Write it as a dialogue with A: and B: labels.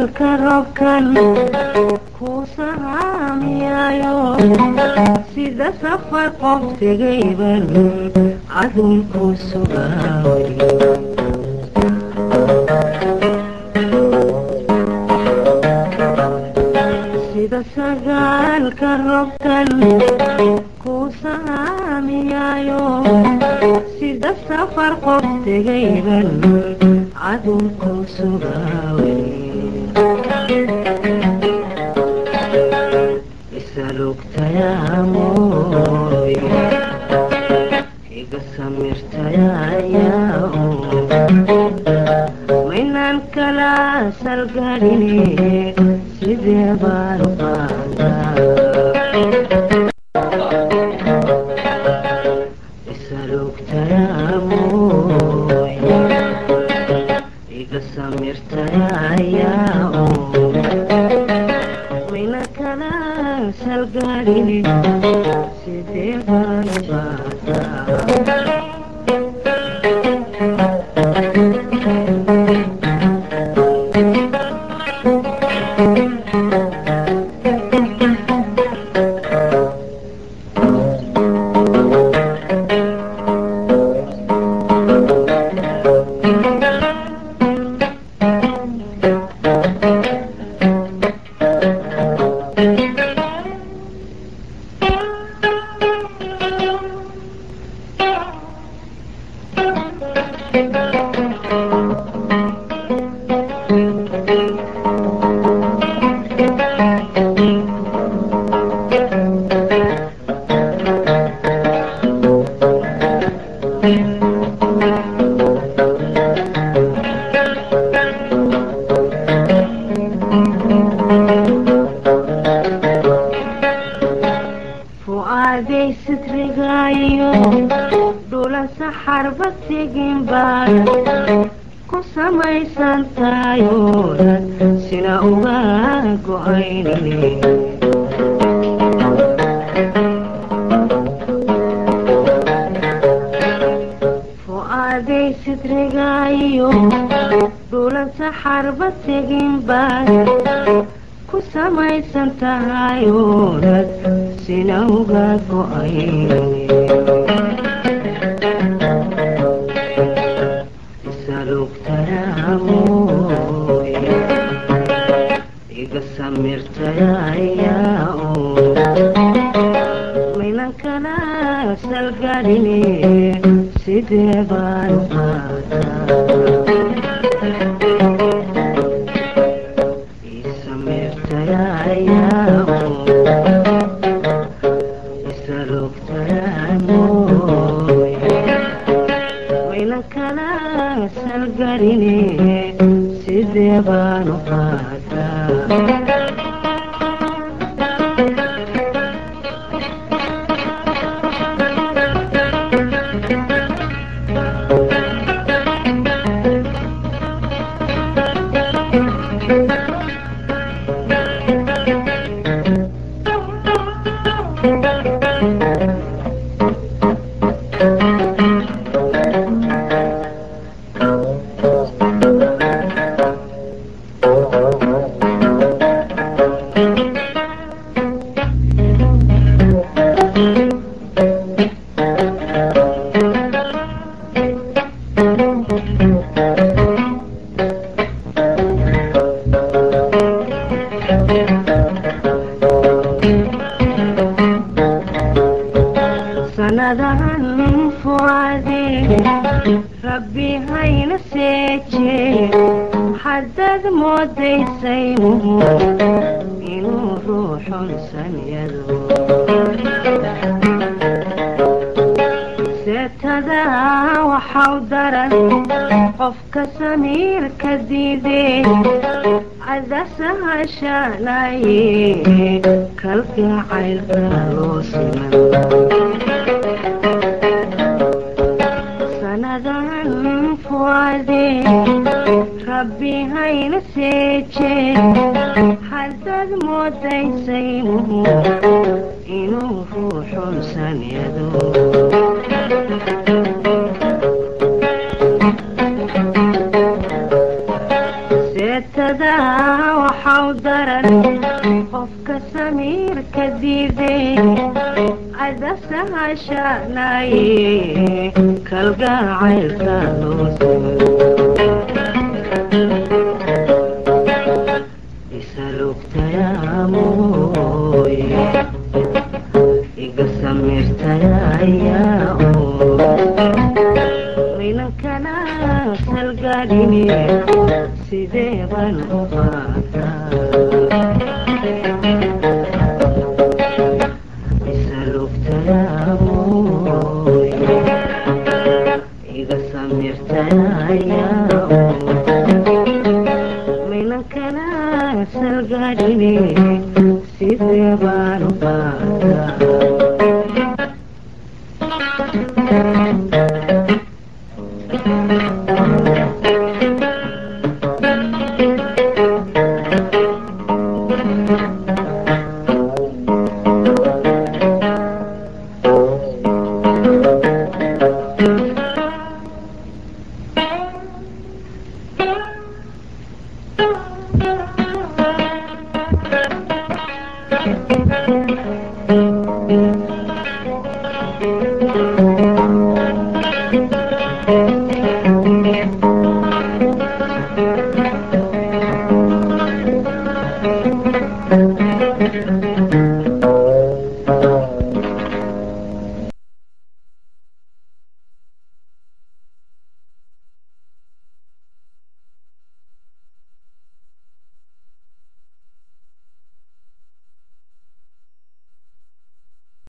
A: sagaalka robkan ku sahaamiyayo sida safar qof tegayban adunku sugaaway sida sagaalka robkan ku sahaamiyayo sida safar qof tegayban adunku sugaaway isalugtayaamoy iga samirtayayaa maynaan kala salgaline sidee baan qaadaa isalugtayaamoy iga samirtayayaa mayna kala salgaline sidee baan qaadaa fu'aaday sitrigaayo dhulan saxarba tegin baan ku samaysan taayoodan sina uga go'aynine fu'aaday sitrigaayo dhulan saxarba tegin baan ku samaysan tahayoonad sina uga go'aynine isalugtayaamoy iga samirtayayaa maynan kala salgaline sidee baan qaadaa wayna kala salgarine sidee baanu qaadaa sanadahan fuade rabbi hayna seeje haddaad moodaysaynuhu inuu ruuxun sanyado seetada waxau daran qofka samiirka diidee cadasahashanaye kalgacaylka loo siman sanadan fuade rabbi hayna seeje haddaad moodaysaynuhu inuu ruuxun sanyado seetada u daran qofka samiirka diiday ada sahashanaye kalgacaylka loo isalugtayaamoye iga samirtayayaa minankana salgaadhine sidee baan u qaataa isalugtayaamoye iga samirtayayaa minankana salgaadhine sidee baan u qaataa